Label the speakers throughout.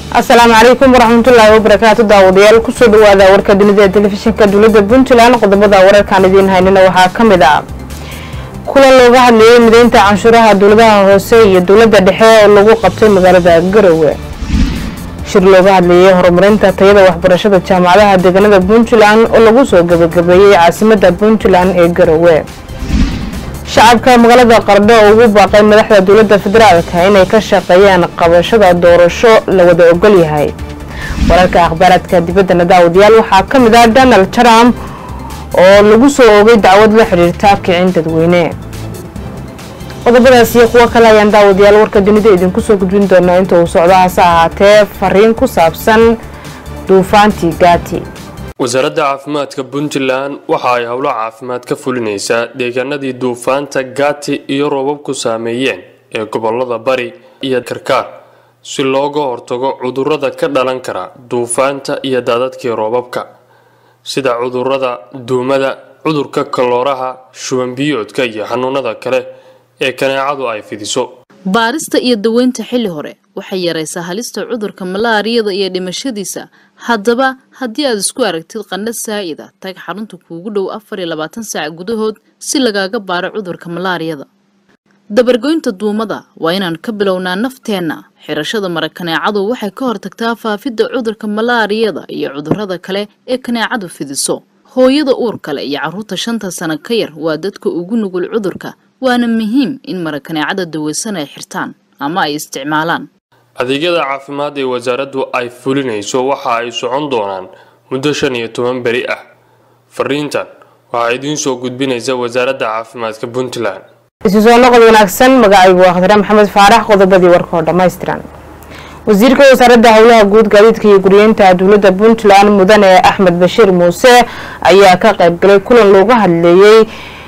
Speaker 1: asalaamu calaykum waraxmatullaahi wabarakaatu daawadayaal kusoo dhawaada warka dunida ee telefishinka dowladda puntland qodobada wararkaan idiin haynina waxaa ka mid ah kulan looga hadlayay mideynta canshuuraha dowladaha hoose iyo dowladda dhexe oo lagu qabtay magaalada garowe shir looga hadlayay horumarinta tayada waxbarashada jaamacadaha deegaanada puntland oo lagu soo gabagabeeyey caasimada puntland ee garowe shacabka magaalada qardho oo ugu baaqay madaxda dowladda federaalka inay ka shaqeeyaan qabashada doorasho la wada ogol yahay wararka akhbaaraadka dibaddana daawadayaal waxaa ka mid ah donald trump oo lagu soo oogay dacwad la xidhiirta kicin dadweyne qodobadaas iyo kuwo kale ayaan daawadayaal warka dunida idinku soo gudbin doonaa inta uu socdo hase ahaatee fariin ku saabsan duufaantii gaati
Speaker 2: wasaaradda caafimaadka puntland waxa ay howlo caafimaad ka fulinaysaa deegaanadii duufaanta gaati iyo roobabku saameeyeen ee gobolada bari iyo karkaar si looga hortago cudurrada ka dhalan kara duufaanta iyo daadadkii roobabka sida cudurrada duumada cudurka kalooraha shubanbiyoodka iyo xanuunada kale ee kaneecadu ay fidiso
Speaker 3: baarista iyo daweynta xilli hore waxay yaraysaa halista cudurka malaariyada iyo dhimashadiisa haddaba haddii aad isku aragtid qandha saa'ida tag xarunta kuugu dhow afar iyo labaatan saac gudahood si lagaaga baaro cudurka malaariyada dabargoynta duumada waa inaan ka bilownaa nafteenna xirashada mara kaneecadu waxay ka hortagtaa faafidda cudurka malaariyada iyo cudurrada kale ee kaneecadu fidiso hooyada uur kale iyo carruurta shanta sano ka yar waa dadka ugu nugul cudurka waana muhiim in mara kaneecada daweysan ay xirtaan ama ay isticmaalaan
Speaker 2: adeegyada caafimaad ee wasaaraddu ay fulinayso waxa ay socon doonaan muddo shan iyo toban beri ah fariintan waxaa idiin soo gudbinaysa wasaaradda caafimaadka puntland
Speaker 1: isu soo noqod wanaagsan magacaygu waa khadre maxamed faarax qodobadii warka oo dhammaystiran wasiirka wasaaradda howlaha guud gaadiidka iyo guriyeynta dowladda puntland mudane axmed bashiir muuse ayaa ka qaybgalay kulan looga hadleeyey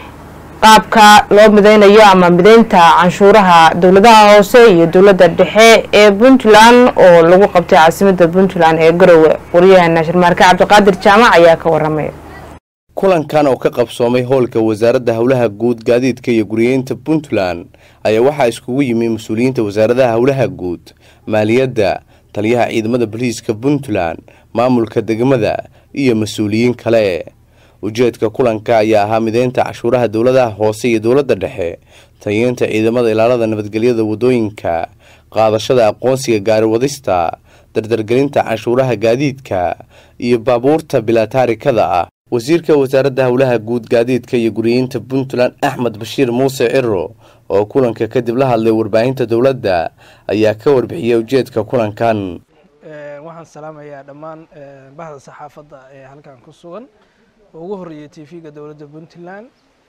Speaker 1: qaabka loo mideynayo ama mideynta canshuuraha dowladaha hoose iyo dowladda dhexe ee puntland oo lagu qabtay caasimada puntland ee garowe waryaheena shirmaarke cabdiqaadir jaamac ayaa ka waramay
Speaker 4: kulankan oo ka qabsoomay howlka wasaaradda howlaha guud gaadiidka iyo guriyeynta puntland ayaa waxaa iskugu yimi mas-uuliyiinta wasaaradaha howlaha guud maaliyadda taliyaha ciidamada booliiska puntland maamulka degmada iyo mas-uuliyiin kale ujeedka kulanka ayaa ahaa mideynta cashuuraha dowladaha hoose iyo dowladda dhexe tayeynta ciidamada ilaalada nabadgelyada wadooyinka qaadashada aqoonsiga gaariwadista dardargelinta canshuuraha gaadiidka iyo baabuurta bilaataarikada ah wasiirka wasaaradda howlaha guud gaadiidka iyo guriyeynta puntland axmed bashiir muuse ciro oo kulanka kadib la hadlay warbaahinta dowladda ayaa ka warbixiyay ujeedka kulankan
Speaker 5: waxaan salaamayaa dhammaan bahda saxaafadda ee halkan ku sugan oo ugu horreeyay t v-ga dowladda puntland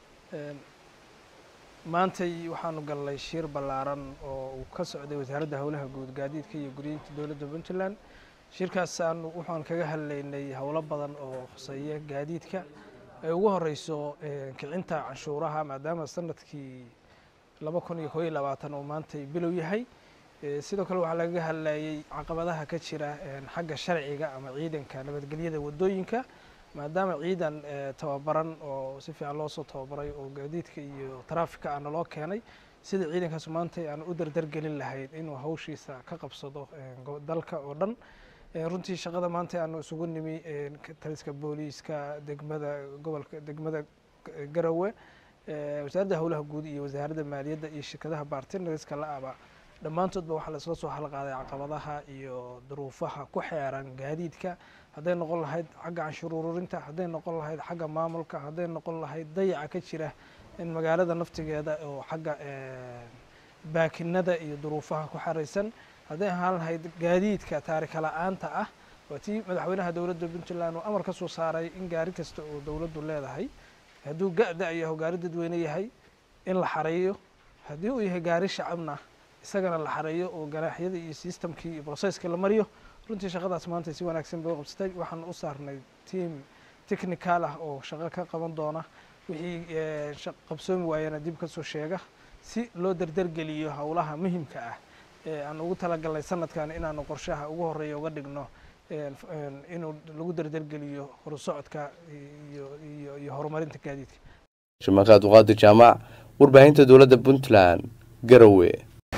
Speaker 5: maantay waxaanu galnay shir ballaaran oo uu ka socday wasaaradda howlaha guud gaadiidka iyo guriyinta dowladda puntland shirkaas aanu waxaan kaga hadlaynay howlo badan oo khuseeya gaadiidka ay ugu horeyso kicinta canshuuraha maadaama sanadkii laba kun iyo koo iyo labaatan uu maantay bilow yahay sidoo kale waxaa lagaga hadlayay caqabadaha ka jira xagga sharciga ama ciidanka nabadgelyada wadooyinka maadaama ciidan tababaran oo si fiican loo soo tababaray oo gaadiidka iyo taraafika aana loo keenay sida ciidankaas maanta aan u dardargelin lahayn inuu hawshiisa ka qabsado dalka oo dhan runtii shaqada maanta aanu isugu nimi taliska booliiska degmada gobolka degmada garowe wasaaradda howlaha guud iyo wasaaradda maaliyadda iyo shirkadaha bartinariska la-aba dhammaantoodba waxaa laisla soo halqaaday caqabadaha iyo duruufaha ku xeeran gaadiidka hadday noqon lahayd xagga canshuur ururinta hadday noqon lahayd xagga maamulka hadday noqon lahayd dayaca ka jira in magaalada naftigeeda oo xagga baakinada iyo duruufaha ku xaraysan hadday ahaan lahayd gaadiidka taarika la-aanta ah waa tii madaxweynaha dowladda puntland uu amar ka soo saaray in gaari kasta oo dowladdu leedahay hadduu ga-da yaho gaari dadweyne yahay in la xareeyo haddii uu yahay gaari shacabna isagana la xareeyo oo ganaaxyada iyo systemkii iyo processkii la mariyo runtii shaqadaas maanta si wanaagsan bay u qabsatay waxaan u saarnay team technical ah oo shaqo ka qaban doona wixii qabsoomi waayana dib kasoo sheega si loo dardargeliyo howlaha muhimka ah ee aan ugu talagalnay sanadkan inaanu qorshaha ugu horeeya uga dhigno inuu lagu dardargeliyo horusocodka iyo horumarinta gaadiidka
Speaker 4: shamaakaad uqaadir jaamac warbaahinta dowladda puntland garowe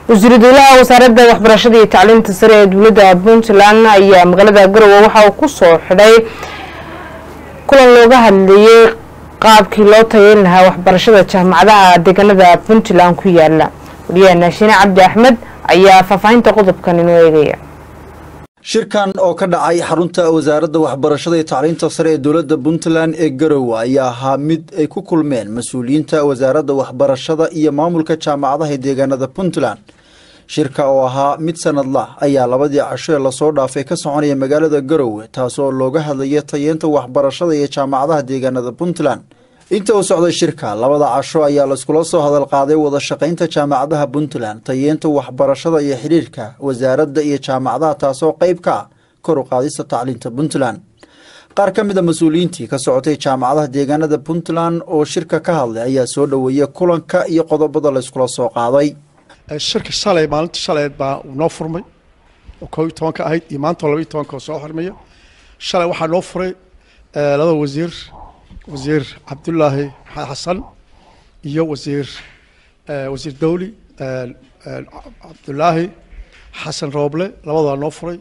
Speaker 1: wasiiru dowlaha wasaaradda waxbarashada iyo tacliinta sare ee dowladda puntland ayaa magaalada garowe waxa uu kusoo xidhay kulan looga hadlayay qaabkii loo tayeyn lahaa waxbarashada jaamacadaha deegaanada puntland ku yaala wariyaha naashine cabdi axmed ayaa faahfaahinta qodobkan inoo eegaya
Speaker 6: shirkan oo ka dhacay xarunta wasaaradda waxbarashada iyo tacliinta sare ee dowladda puntland ee garowe ayaa ahaa mid ay ku kulmeen mas-uuliyiinta wasaaradda waxbarashada iyo maamulka jaamacadaha ee deegaanada puntland shirka oo ahaa mid sanadlah ayaa labadii casho ee lasoo dhaafay ka soconaya magaalada garowe taasoo looga hadlaya tayeenta waxbarashada iyo jaamacadaha deegaanada puntland inta uu socday shirka labada casho ayaa laiskula soo hadal qaaday wada shaqaynta jaamacadaha puntland tayeenta waxbarashada iyo xidhiirka wasaaradda iyo jaamacadaha taasoo qeyb ka ah kor u qaadista tacliinta puntland qaar ka mid a mas-uuliyiintii ka socotay jaamacadaha deegaanada puntland oo shirka ka hadlay ayaa soo dhoweeyay kulanka iyo qodobada layskula soo qaaday
Speaker 7: shirka shalay maalinta shaleed baa noo furmay oo koob iyo tobanka ahayd iyo maanta oo laba iyo tobanka oo soo xirmaya shalay waxaa noo furay laba wasiir wasiir cabdulaahi maxamed xasan iyo wasiir wasiir dawli cabdulaahi xasan rooble labadaa noo furay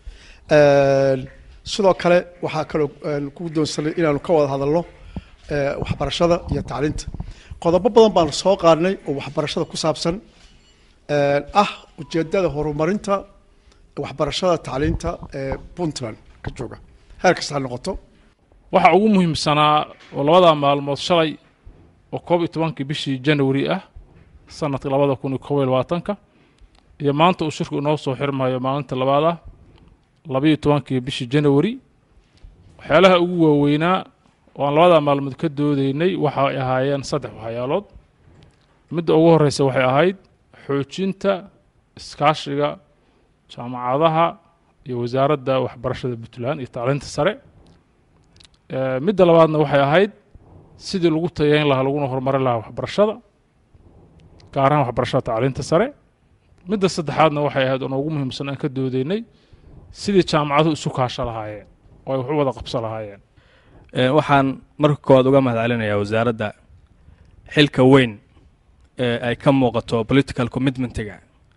Speaker 7: sidoo kale waxaa kaloo ku doonsanay inaanu ka wada hadalno waxbarashada iyo tacliinta qodobo badan baanu soo qaadnay oo waxbarashada ku saabsan ah ujeedada horumarinta waxbarashada tacliinta ee puntland ka jooga heer kasta ha noqoto
Speaker 8: waxaa ugu muhiimsanaa oo labada maalmood shalay oo koob iyo tobankii bishii janawari ah sanadka labada kun iyo koob iyo labaatanka iyo maanta uu shirku inoo soo xirmayo maalinta labaad ah labaiyo tobankii bishii janawari waxyaalaha ugu waaweynaa oo aan labada maalmood ka doodeynay waxay ahaayeen saddex waxyaalood midda ugu horeysa waxay ahayd xoojinta iskaashiga jaamacadaha iyo wasaaradda waxbarashada puntland iyo tacliinta sare midda labaadna waxay ahayd sidii lagu tayeyn lahaa laguna horumarin lahaa waxbarashada gaar ahaan waxbarashada tacliinta sare midda saddexaadna waxay ahayd oo noogu muhiimsan aan ka doodeynay sidii jaamacaduhu isu kaasho lahaayeen oo ay wax u wada qabso lahaayeen
Speaker 9: waxaan marka koowaad uga mahad celinayaa wasaaradda xilka weyn ee ay ka muuqato political commitmentiga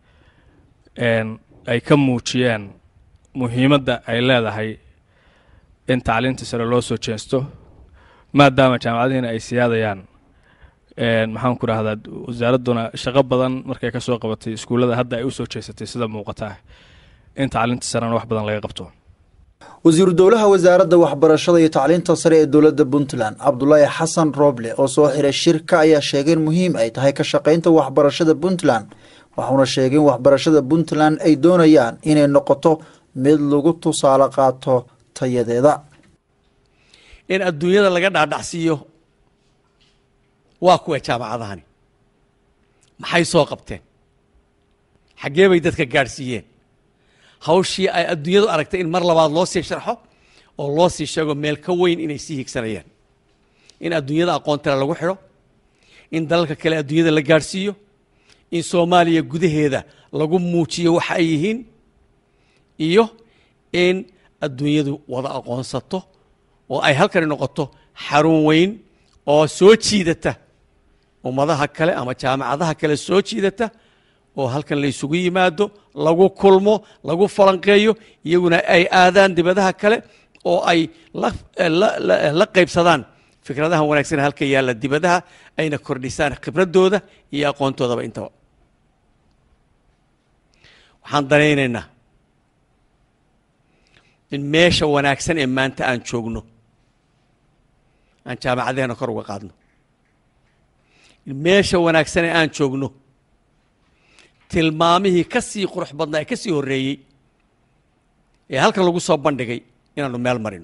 Speaker 9: ay ka muujiyeen muhiimadda ay leedahay in tacliinta sare loo soo jeesto maadaama jaamacadihiina ay siyaadayaan maxaan ku rahdaa wasaaradduna shaqo badan markay ka soo qabatay iskuullada hadda ay u soo jeesatay sida muuqataa in tacliinta sarena wax badan laga qabto
Speaker 6: wasiiru dowlaha wasaaradda waxbarashada iyo tacliinta sare ee dowladda puntland cabdulaahi xasan rooble oo soo xiray shirka ayaa sheegay in muhiim ay tahay ka shaqaynta waxbarashada puntland waxuuna sheegay in waxbarashada puntland ay doonayaan inay noqoto mid lagu tusaale qaato tayadeeda
Speaker 10: in adduunyada laga dhaadhacsiiyo waa kuwa jaamacadahani maxay soo qabteen xaggee bay dadka gaadhsiiyeen hawshii ay adduunyadu aragtay in mar labaad loo sii sharxo oo loo sii sheego meel ka weyn inay sii higsanayaan in adduunyada aqoontale lagu xidho in dalalka kale adduunyada la gaadhsiiyo in soomaaliya gudaheeda lagu muujiyo waxa ay yihiin iyo in adduunyadu wada aqoonsato oo ay halkani noqoto xarun weyn oo soo jiidata ummadaha kale ama jaamacadaha kale soo jiidata oo halkan la isugu yimaado lagu kulmo lagu falanqeeyo iyaguna ay aadaan dibadaha kale oo ay la qaybsadaan fikradaha wanaagsan halka yaalla dibadaha ayna kordhisaan khibradooda iyo aqoontoodaba intaba waxaan danaynaynaa in meesha wanaagsan ee maanta aan joogno aan jaamacadeena kor uga qaadno in meesha wanaagsan ee aan joogno tilmaamihii ka sii qurux badnaa ee ka sii horreeyey ee halkan lagu soo bandhigay inaanu meel marino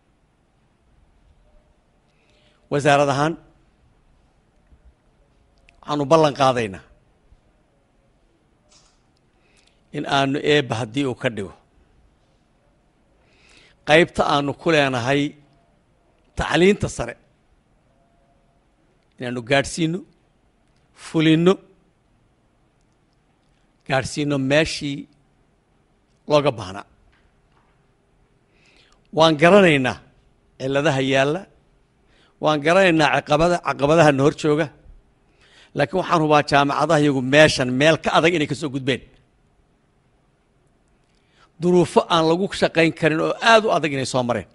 Speaker 10: wasaarad ahaan waxaanu ballan qaadaynaa in aanu eebba haddii uu ka dhigo qaybta aanu ku leenahay tacliinta sare inaanu gaadhsiino fulinno gaadhsiino meeshii looga baahnaa waan garanaynaa cilladaha yaalla waan garanaynaa caqabada caqabadaha na hor jooga laakiin waxaan hubaa jaamacadaha iyagu meeshan meel ka adag inay ka soo gudbeen duruufo aan lagu shaqayn karin oo aada u adag inay soo mareen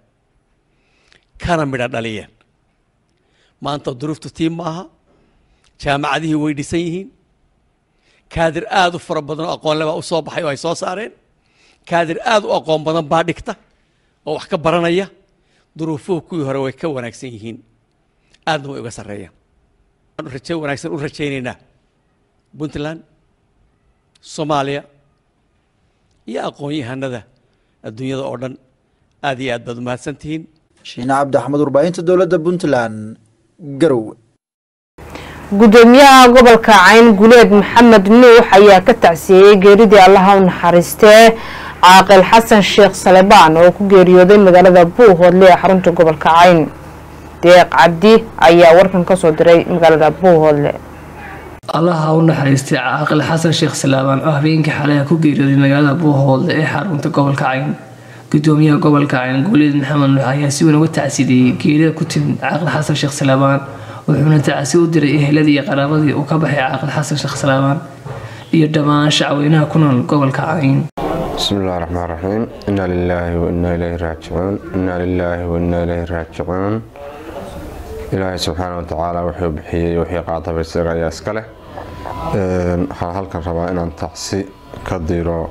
Speaker 10: kana midha dhaliyeen maanta duruuftu tii maaha jaamacadihii way dhisan yihiin kaadir aada u fara badan oo aqoonle baa u soo baxay oo ay soo saareen kaadir aada u aqoon badan baa dhigta oo wax ka baranaya duruufuhu kuwii hore way ka wanaagsan yihiin aadna way uga sarreeyaan waxaan raje wanaagsan u rajaynaynaa puntland soomaaliya iyo aqoon-yahanada adduunyada oo dhan aad iyo aad baad umahadsan tihiin
Speaker 6: shiine cabdi axmed warbaahinta dowladda puntland garowe
Speaker 1: gudoomiyaha gobolka cayn guleed maxamed nuux ayaa ka tacsiyeeyey geeridii allaha u naxariistee caaqil xasan sheekh salebaan oo ku geeriyooday magaalada buuhoodle ee xarunta gobolka cayn deeq cabdi ayaa warkan kasoo diray magaalada buuhoodle
Speaker 11: allaha u naxariistay caaqil xasan sheekh salaabaan oo habeenkii xalay ku geeriyooday magaalada buuhoodle ee xarunta gobolka cayn gudoomiyaha gobolka cayn guuleed maxamed nuux ayaa si weyn uga tacsideeyey geerida ku timid caaqil xasan sheekh salaabaan wuxuuna tacsi u diray eheladii iyo qaraabadii uu ka baxay caaqil xasan sheekh salaabaan iyo dhammaan shacweynaha ku nool gobolka cayn
Speaker 12: بسم الله الرحمن الرحيم إنا لله وإنا إليه راجعون إنا لله وإنا إليه راجعون إلهي سبحانه وتعالى وحي بحيي وحي قاطب السيغة يا اسكاله waxaan halkan rabaa inaan tacsi ka diro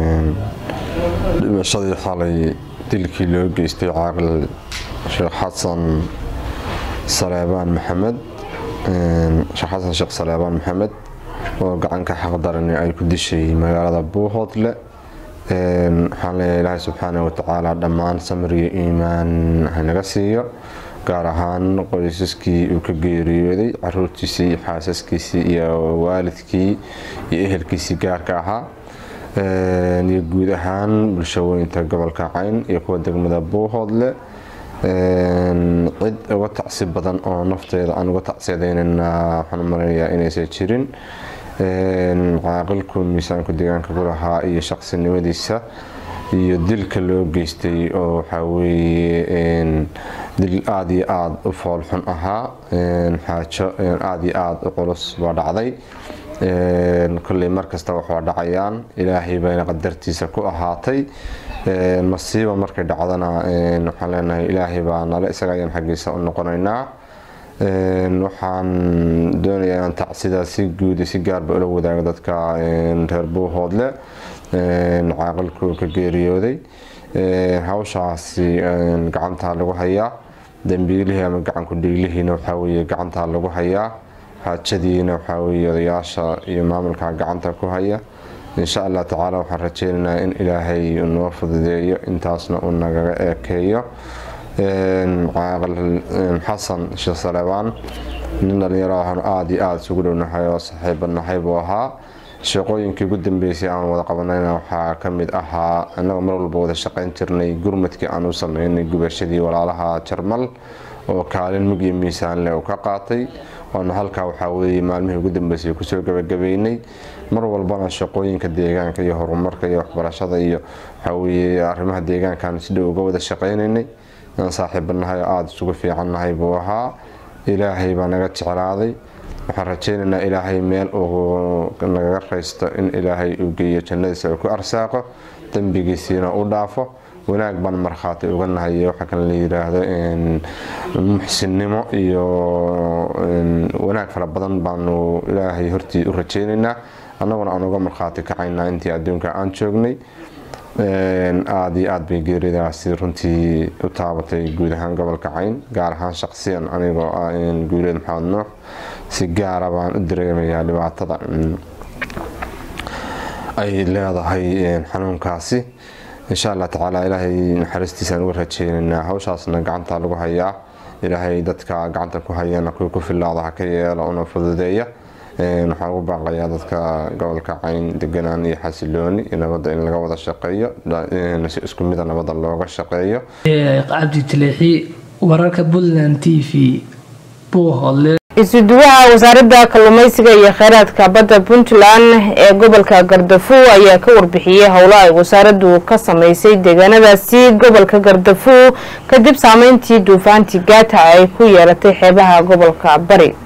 Speaker 12: dhimashadii xalay dilkii loo geystay caaqil sheekh xasan saleebaan maxamed sheekh xasan sheekh saleebaan maxamed oo gacanka xaqdarani ay ku dishay magaalada buuhoodle waxaan leeyahay ilaahay subxaana watacaala dhammaan samir iyo iimaan hanaga siiyo gaar ahaan qoysaskii uu ka geeriyooday caruurtiisii iyo xaasaskiisii iyo waalidkii iyo ehelkiisii gaarka ahaa iyo guud ahaan bulshaweynta gobolka cayn iyo kuwa degmada buuhoodle cid uga tacsi badan oo nafteeda aan uga tacsiyadeynana waxaan umaleeyaa inaysan jirin caaqilku miisaanku deegaanka ku lahaa iyo shaqsinimadiisa iyo dilka loo geystay oo waxaa weeye dil aada iyo aada u foolxun ahaa xaajo aada iyo aada u culus baa dhacday kolley markasta waxaa dhacayaan ilaahay bayna qadartiisa ku ahaatay masiiba markay dhacdana waxaan leenahay ilaahay baa nale isaga ayaan xaggiisa u noqonaynaa waxaan doonayaa inaan tacsida si guud si gaarba ula wadaago dadka reer buuhoodle caaqilku ka geeriyooday hawshaasi gacantaa lagu hayaa dambiilihii ama gacanku dhiiglihiina waxaa weeye gacantaa lagu hayaa xaajadiina waxaa weeye odayaasha iyo maamulka gacanta ku haya insha allah tacaala waxaan rajeynaynaa in ilaahay noo fududeeyo intaasna uu nagaga eekeeyo caaqil xasan sheekh salebaan nin dhalinyaro ahaan aada iyo aada isugu dhownahay oo saxiibanahay buu ahaa shaqooyinkii ugu dambeysay aan wada qabanayna waxaa ka mid ahaa annagoo mar walba wada shaqayn jirnay gurmadkii aan u sameynay gubashadii walaalaha jarmal oo kaalin mug iyo miisaan leh uu ka qaatay waana halkaa waxaa weeye maalmihii ugu dambeysay kusoo gabagabeynay mar walbana shaqooyinka deegaanka iyo horumarka iyo waxbarashada iyo waxaa weeye arrimaha deegaankaan si dhow uga wada shaqaynaynay aan saaxiibanahay oo aada isugu fiicannahay buu ahaa ilaahay baa naga jeclaaday waxaan rajeynaynaa ilaahay meel uu nagaga raysto in ilaahay uu geeyo jannadiisa uu ku arsaaqo dembigiisiina u dhaafo wanaag baan markhaati uga nahay waxa kan la yiraahdo muxsinnimo iyo wanaag fara badan baanu ilaahay hortii u rajeynaynaa annaguna aan uga markhaati kacaynaa intii adduunka aan joognay aada iyo aada bay geeridaasi runtii u taabatay guud ahaan gobolka cayn gaar ahaan shaqsiyan anigoo ah guuleed maxamed nuux si gaara baan u dareemayaa dhibaatada ay leedahay xanuunkaasi insha allah tacaala ilaahay naxariistiisaan uga rajeynaynaa hawshaasna gacanta lagu hayaa ilaahay dadka gacanta ku hayana kuwii ku filaada ha ka yeelo una fududeeya waxaan ugu baaqayaa dadka gobolka cayn deganaan iyo xasilooni nabadda in laga wada shaqeeyo si isku mida nabadda looga shaqeeyo
Speaker 11: cabdi taleexi wararka puntland t v buuhoodle
Speaker 1: isuduwaha wasaaradda kalluumeysiga iyo kheyraadka badda puntland ee gobolka gardafuw ayaa ka warbixiyey howlo ay wasaaraddu ka sameysay deegaanadaasi gobolka gardafuw kadib saameyntii duufaantii gaata ay ku yeelatay xeebaha gobolka bari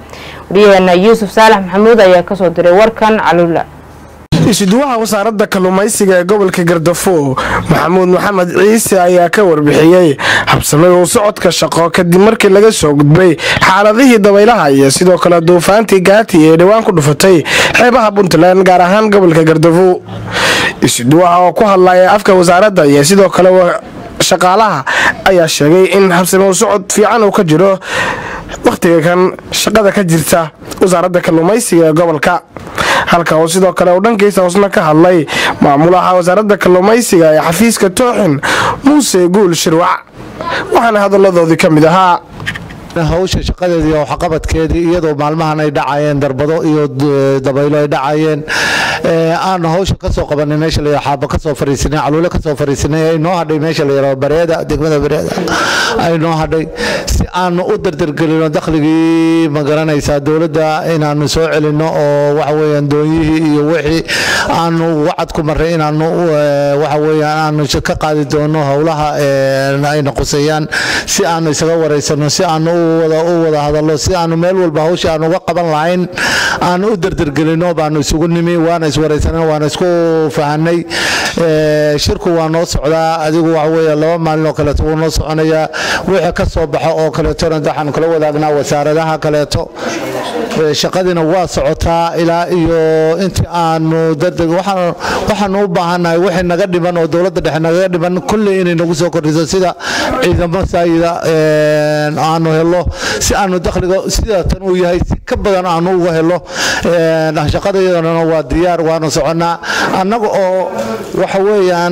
Speaker 1: waryaheena yuusuf saalax maxamuud ayaa kasoo diray warkan caluula
Speaker 13: isuduwaha wasaaradda kalluumaysiga ee gobolka gardafo maxamuud maxamed ciise ayaa ka warbixiyey habsamada u socodka shaqo kadib markii laga soo gudbay xaaladihii dabaylaha iyo sidoo kale duufaantii gaati ee dhowaan ku dhufatay xeebaha puntland gaar ahaan gobolka gardafo isuduwaha oo ku hadlaya afka wasaaradda iyo sidoo kale shaqaalaha ayaa sheegay in habsame u socod fiican uu ka jiro wakhtiga kan shaqada ka jirta wasaaradda kalluumaysiga ee gobolka halka uu sidoo kale uu dhankiisa hoosna ka hadlay maamulaha wasaaradda kalluumaysiga ee xafiiska tooxin muuse guul shirwac waxaana hadalladoodii ka mid ahaa
Speaker 14: hawsha shaqadeedii iyo waxqabadkeedii iyadoo maalmahan ay dhacayeen darbado iyo dabaylo ay dhacayeen aanu hawsha kasoo qabanay meesha la xaaba kasoo fariisinay caluule kasoo fariisinay ay noo hadhay meesha la yaraado bareeda degmada bareeda ay noo hadhay si aanu u dardargelino dakhligii ma garanaysaa dowladda inaanu soo celino oo waxa weeyaan doonyihii iyo wixii aanu wacad ku marray inaanu waxa weeyaan aanu ka qaadi doono howlaha ayna quseeyaan si aanu isaga wareysano si aanu u wada hadallo si aanu meel walba hawsha aan uga qaban lahayn aanu u dardargelino baanu isugu nimi waana iswaraysanay waana isku fahanay shirku waa noo socdaa adigu waxa weeye laba maalin oo kaleeto wuu noo soconayaa wixii ka soo baxo oo kaleetona waxaanu kala wadaagnaa wasaaradaha kaleeto shaqadiina waa socotaa ilaa iyo intii aanu dardeg waxaanu u baahannahay wixii naga dhiman oo dowladda dhexe nagaga dhiman kulley inay nagu soo kordhiso sida ciidamo saayida aanu helo si aanu dakhliga sida tan uu yahay si ka badan aanu uga helo shaqadayadana waa diyaar waanu soconnaa annaga oo waxa weeyaan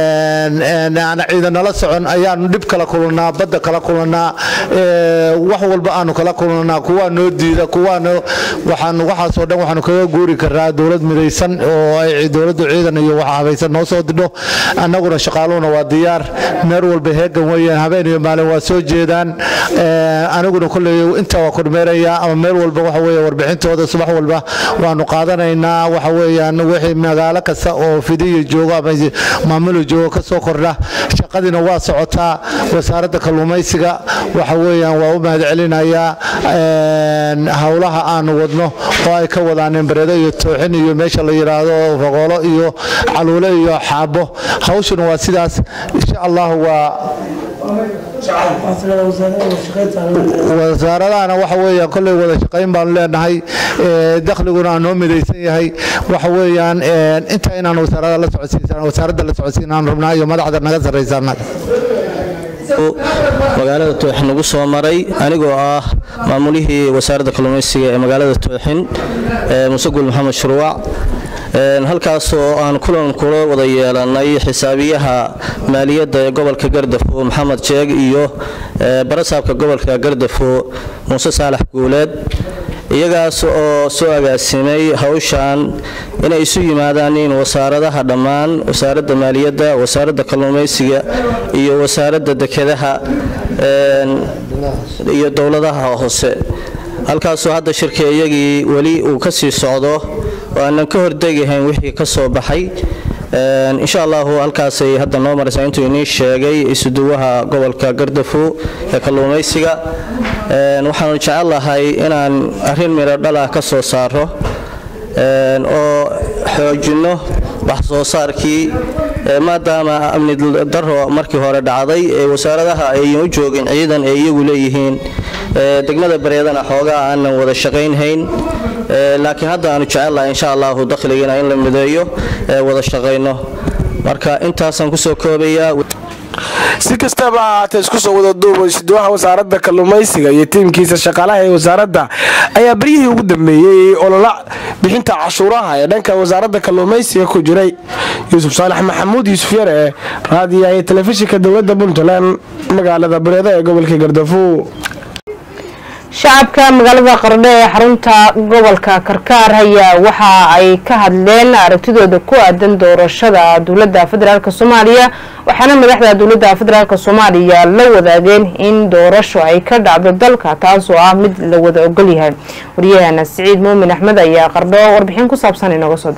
Speaker 14: aan ciidanala socon ayaanu dhib kala kulannaa badda kala kulannaa wax walba aanu kala kulannaa kuwaa noo diida kuwaana waxaan waxaasoo dhan waxaanu kaga guuri karaa dowlad midaysan oo ay dowladdu ciidan iyo waxa habaysan noo soo didho annaguna shaqaaluhuna waa diyaar meel walba heegan weeyaan habeen iyo maalin waa soo jeedaan aniguna kolley intaa waa kormeerayaa ama meel walba waxa weeye warbixintooda subax walba waanu qaadanaynaa waxa weeyaan wixii magaalo kasta oo fidiya joogo ama maamulo joogo ka soo kordha shaqadiina waa socotaa wasaaradda kalluumaysiga waxa weeyaan waa u mahadcelinayaa howlaha aanu wadno oo ay ka wadaaneen bareedo iyo tooxin iyo meesha la yidhaahdo foqoolo iyo caluule iyo xaabo hawshuna waa sidaas insha allahu waa wasaaradahana waxa weeyaan kolley wada shaqayn baanu leenahay dakhliguna aan noo midaysan yahay waxa weeyaan inta inaan wasaaradda la socodsiisan wasaaradda la socodsiinaan rabnaa iyo madaxda naga sarraysan
Speaker 15: magaalada tooxin ugu soo maray anigoo ah maamulihii wasaaradda kalluumaysiga ee magaalada tooxin muuse guul maxamed shuruuc halkaasoo aan kulan kula wada yeelanay xisaabiyaha maaliyadda ee gobolka gardafo maxamed jeeg iyo barasaabka gobolka gardafo muuse saalax guuleed iyagaas oo soo agaasimay hawshan inay isu yimaadaan in wasaaradaha dhammaan wasaaradda maaliyadda wasaaradda kalluumaysiga iyo wasaaradda dekedaha iyo dowladaha hoose halkaasoo hadda shirka iyagii weli uu ka sii socdo oo aanan ka hordegahayn wixii ka soo baxay insha allahu halkaasay hadda noo maraysaa intuu inii sheegay isuduwaha gobolka gardafo ee kalluumaysiga waxaanu jecel lahay inaan arrin midho dhalah ka soo saaro oo xoojinno wax soo saarkii maadaama amni daro markii hore dhacday ee wasaaradaha ayan u joogin ciidan ay iyagu leeyihiin degmada bareedana xoogaa aanan wada shaqaynhayn laakiin hadda aanu jecellahay insha allahu dakhligiina in la mideeyo wada shaqayno marka intaasaan kusoo koobayaa
Speaker 13: si kastaba ahaatee isku soo wada duuba isduwaha wasaaradda kalluumaysiga iyo tiimkiisa shaqaalaha ee wasaaradda ayaa beryihii ugu dambeeyey olola bixinta cashuuraha ee dhanka wasaaradda kalluumaysiga ku jiray yuusuf saalax maxamuud yuusuf yare raadiyaha iyo telefishinka dowladda puntland magaalada bareeda ee gobolka gardafo
Speaker 1: shacabka magaalada qardho ee xarunta gobolka karkaar ayaa waxa ay ka hadleen aragtidooda ku aadan doorashada dowlada federaalk soomaaliya waxaana madaxda dowlada federaalk soomaaliya la wadaageen in doorasho ay ka dhacdo dalka taasoo ah mid la wada ogolyahay waryahana siciid muumin axmed ayaa qardho warbixin ku saabsan inooga soo diray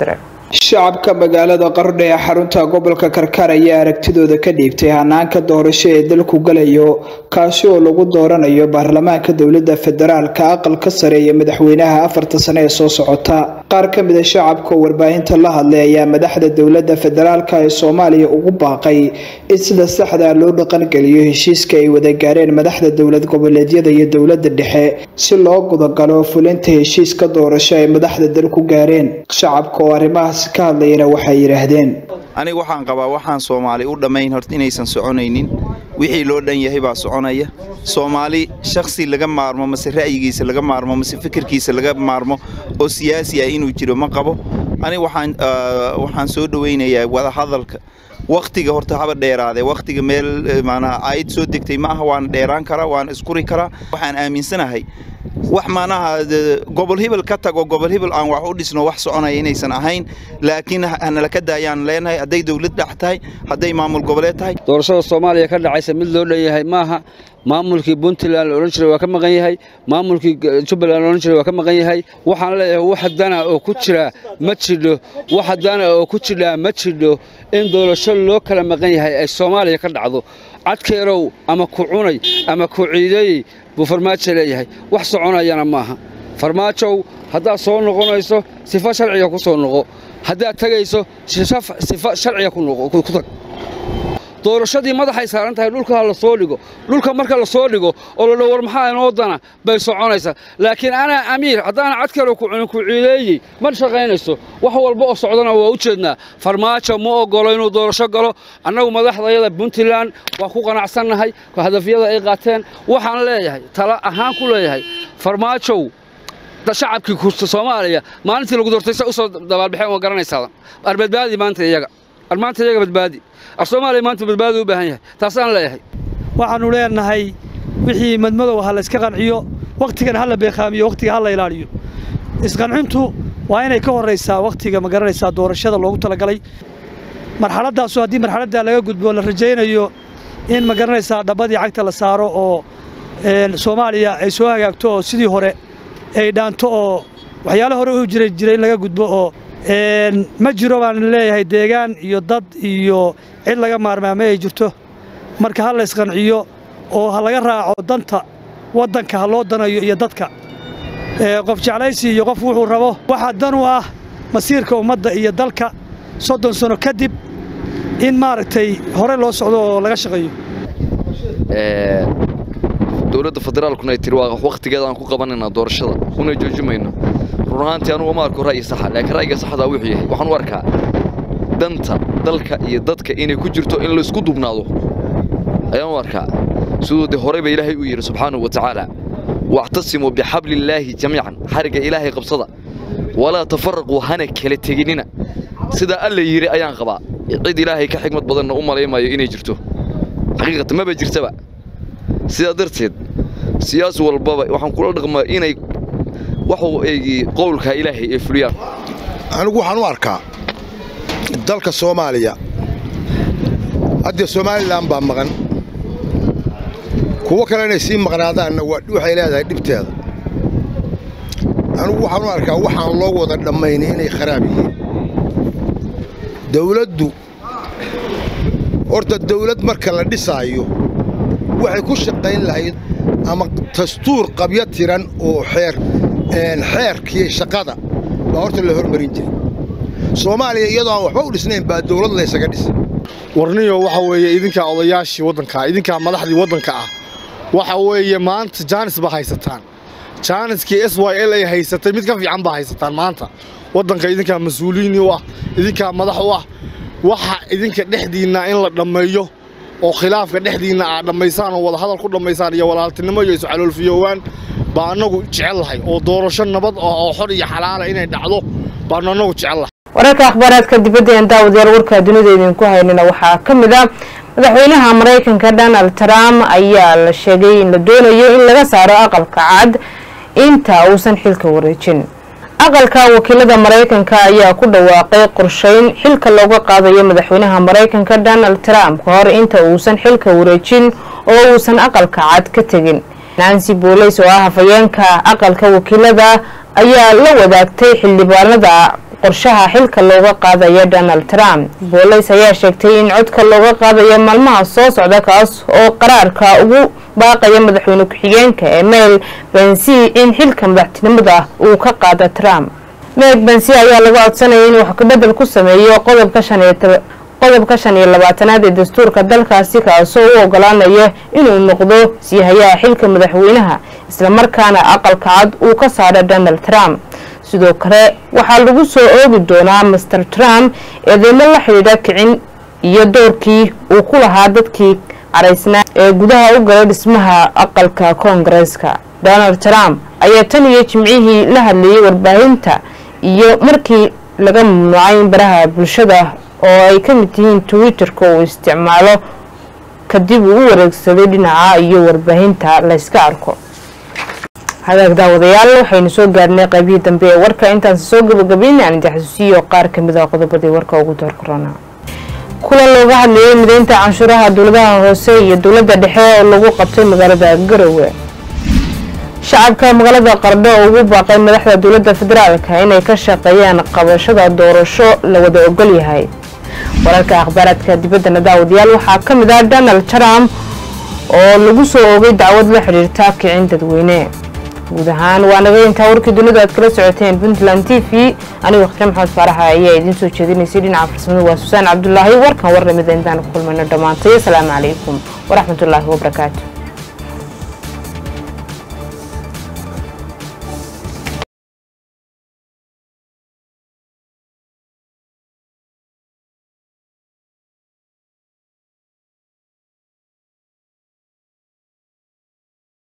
Speaker 16: shacabka magaalada qardho ee xarunta gobolka karkaar ayaa aragtidooda ka dhiibtay hanaanka doorasho ee dalku galayo kaasi oo lagu dooranayo baarlamaanka dowlada federaalka aqalka sare iyo madaxweynaha afarta sane ee soo socota qaar ka mida shacabka oo warbaahinta la hadlay ayaa madaxda dowlada federaalka ee soomaaliya ugu baaqay in sida saxda loo dhaqangeliyo heshiiska ay wada gaareen madaxda dowlad goboleedyada iyo dowlada dhexe si loo gudagalo fulinta heshiiska doorasho ay madaxda dalku gaareen shacabka oo arrimahaas ka hadlayana waxay yidhaahdeen
Speaker 17: aniga waxaan qabaa waxaan soomaali u dhammayn horta inaysan soconaynin wixii loo dhan yahay baa soconaya soomaali shakhsi laga maarmo mase ra'yigiisa laga maarmo mase fikirkiisa laga maarmo oo siyaasi ah inuu jiro ma qabo aniga waxaan waxaan soo dhowaynayaa wadahadalka wakhtiga horta haba dheeraadee wakhtiga meel maanaha aayad soo degtay ma aha waan dheeraan karaa waan iskuri karaa waxaan aaminsanahay wax maanaha gobol hibil ka tago gobol hibil aan wax u dhisno wax soconaya inaysan ahayn laakiin hanala ka daayaan leenahay hadday dowlad dhex tahay hadday maamul goboleed tahay
Speaker 18: doorashada soomaaliya ka dhacaysa mid loo dhan yahay maaha maamulkii puntland la odhan jiray waa ka maqan yahay maamulkii jubbaland la odhan jiray waa ka maqan yahay waxaan leeyahay wax dana oo ku jira ma jidho wax dana oo ku jidhaa ma jidho in doorasho loo kala maqan yahay ay soomaaliya ka dhacdo cadkeerow ama ku cunay ama ku ciideeyey buu farmaajo leeyahay wax soconayana maaha farmaajow haddaad soo noqonayso sifa sharciga ku soo noqo haddaad tegayso sifa sharciga ku tag doorashadii madaxay saaran tahay dhulka ha la soo dhigo dhulka marka la soo dhigo oo la dhow war maxaa inoo dana bay soconaysaa laakiin anaa amiir haddaana cadkale ku cunin ku ciileeyey ma shaqaynayso wax walba oo socdana waa u jeednaa farmaajo ma oggolo inuu doorasho galo annagu madaxdayada puntland waan ku qanacsannahay hadafyada ay qaateen waxaan leeyahay tala ahaan ku leeyahay farmaajow shacabkii kurta soomaaliya maalintii lagu doortay sa usoo dabaalbaxeen waa garanaysaa arbadbaadi maanta iyaga maanta iyaga badbaadi ar soomaaliya maanta badbaadi u baahan yahay taasaan leeyahay
Speaker 19: waxaannu leenahay wixii madmadow ha la iska qanciyo wakhtigan ha la beeqaamiyo wakhtiga ha la ilaaliyo isqancintu waa inay ka horraysaa wakhtiga ma garanaysaa doorashada loogu talagalay marxaladdaasu haddii marxaladdaa laga gudbo la rajaynayo in ma garanaysaa dhabbadii cagta la saaro oo soomaaliya ay soo hagaagto oo sidii hore ay dhaanto oo waxyaale hore u jira jira in laga gudbo oo ma jiro baan leeyahay deegaan iyo dad iyo cid laga maarmaama ay jirto marka ha la isqanciyo oo ha laga raaco danta waddanka ha loo danayo iyo dadka qof jeclaysi iyo qof wuxuu rabo waxaa dan u ah masiirka ummadda iyo dalka soddon sano kadib in maaragtay hore loo socdo oo laga shaqeeyo
Speaker 20: dowladda federaalkuna ay tiri waa wakhtigeeda aan ku qabanayna doorashada una joojimayno run ahaantii anugu ma arko ra'yi saxa laakiin ra'yiga saxdaa wuxuu yahay waxaan u arkaa danta dalka iyo dadka inay ku jirto in la isku dubnaado ayaan u arkaa siduu dee horey ba ilaahay u yidhi subxaanahu wa tacaala wactasimuu bixabliillaahi jamiican xarigga ilaahay qabsada walaa tafaraquu hana kala teginina sidaa alla yidhi ayaan qabaa cid ilaahay ka xigmad badanna u malaymayo inay jirto xaqiiqatan maba jirtaba sidaa darteed siyaas walbaba waxaan kula dhaqmaa inay waxuu eegi qowlka ilaahay ay fuliyaan
Speaker 21: anigu waxaan u arkaa dalka soomaaliya haddee somalilan baa maqan kuwo kale inay sii maqnaadaanna waxay leedahay dhibteeda anigu waxaan u arkaa waxaan loo wada dhammaynay inay kharaab yihiin dawladdu horta dawlad marka la dhisaayo waxay ku shaqayn lahayd ama dastuur qabyo tiran oo xeer xeerkii shaqada baa horta la hormarin jiray soomaaliya iyadoo aan waxba u dhisnayn baa dawlad laysaga dhisay
Speaker 22: warniyo waxa weeye idinkaa odayaashii waddanka idinkaa madaxdii waddanka ah waxa weeye maanta jaanis baa haysataan jaaniskii s y l ay haysatay mid ka fiican baa haysataan maanta waddanka idinkaa mas-uuliyiin u ah idinkaa madax u ah waxa idinka dhexdiinna in la dhammeeyo oo khilaafka dhexdiinna aad dhammaysaan oo wadahadal ku dhammaysaan iyo walaaltinimo iyo iscaloolfiyoowaan baa annagu jecellahay oo doorasho nabad ah oo xor iyo xalaala inay dhacdo baanu annagu jecellahay
Speaker 1: wararka akhbaaraadka dibadda een daawadayaal warka dunida idinku haynina waxaa ka mid ah madaxweynaha maraykanka donald trump ayaa la sheegay in la doonayo in laga saaro aqalka cad inta uusan xilka wareejin aqalka wakiilada maraykanka ayaa ku dhawaaqay qorsheyn xilka looga qaadayo madaxweynaha maraykanka donald trump ka hor inta uusan xilka wareejin oo uusan aqalka cad ka tegin nancy booleys oo ah hafayeenka aqalka wakiilada ayaa la wadaagtay xildhibaanada qorshaha xilka looga qaadaya donald trump booliis ayaa sheegtay in codka looga qaadayo maalmaha soo socda kaas oo qaraarka ugu baaqaya madaxweyne ku-xigeenka ee mel bensi in xilka madaxtinimada uu ka qaado trump meg bensi ayaa laga codsanaya in wax kabedel ku sameeyo qodobka shan iyo qodobka shan iyo labaatanaad ee dastuurka dalkaasi kaasoo u ogolaanaya inuu noqdo siihayaha xilka madaxweynaha islamarkaana aqalka cad uu ka saaro donald trump sidoo kale waxaa lagu soo oogi doonaa master trump eedeymo la xidhiidha kicin iyo doorkii uu ku lahaa dadkii caraysnaa ee gudaha u galay dhismaha aqalka koongareeska donald trump ayaa tan iyo jimcihii la hadlayay warbaahinta iyo markii laga mamnuucay baraha bulshada oo ay ka mid yihiin twitter-ka uu isticmaalo kadib uu u wareegsaday dhinaca iyo warbaahinta layska arko hagaag daawadayaal waxaynu soo gaarnay qaybihii dambe ee warka intaanse soo gabagabayna aan jaxsuusiyo qaar kamid a qodobadii warka ugu door korona kulan looga hadlayay mideynta canshuuraha dowladaha hoose iyo dowladda dhexe oo lagu qabtay magaalada garowe shacabka magaalada qardho oo ugu baaqay madaxda dowladda federaalka inay ka shaqeeyaan qabashada doorasho la wada ogol yahay wararka akhbaaraadka dibaddana daawadayaal waxaa ka mid ah donald trump oo lagu soo oogay dacwad la xidhiirta kicin dadweyne guud ahaan waa naga intaa warkii dunida aad kala socoteen puntland t v anigo khtre maxamed faaraxa ayaa idiin soo jeedinaysay dhinaca farsamada waa susaan cabdulaahi warkan war lamida intaan ku kulmayno dhammaantay asalaamu calaykum waraxmatullaahi wabarakaatu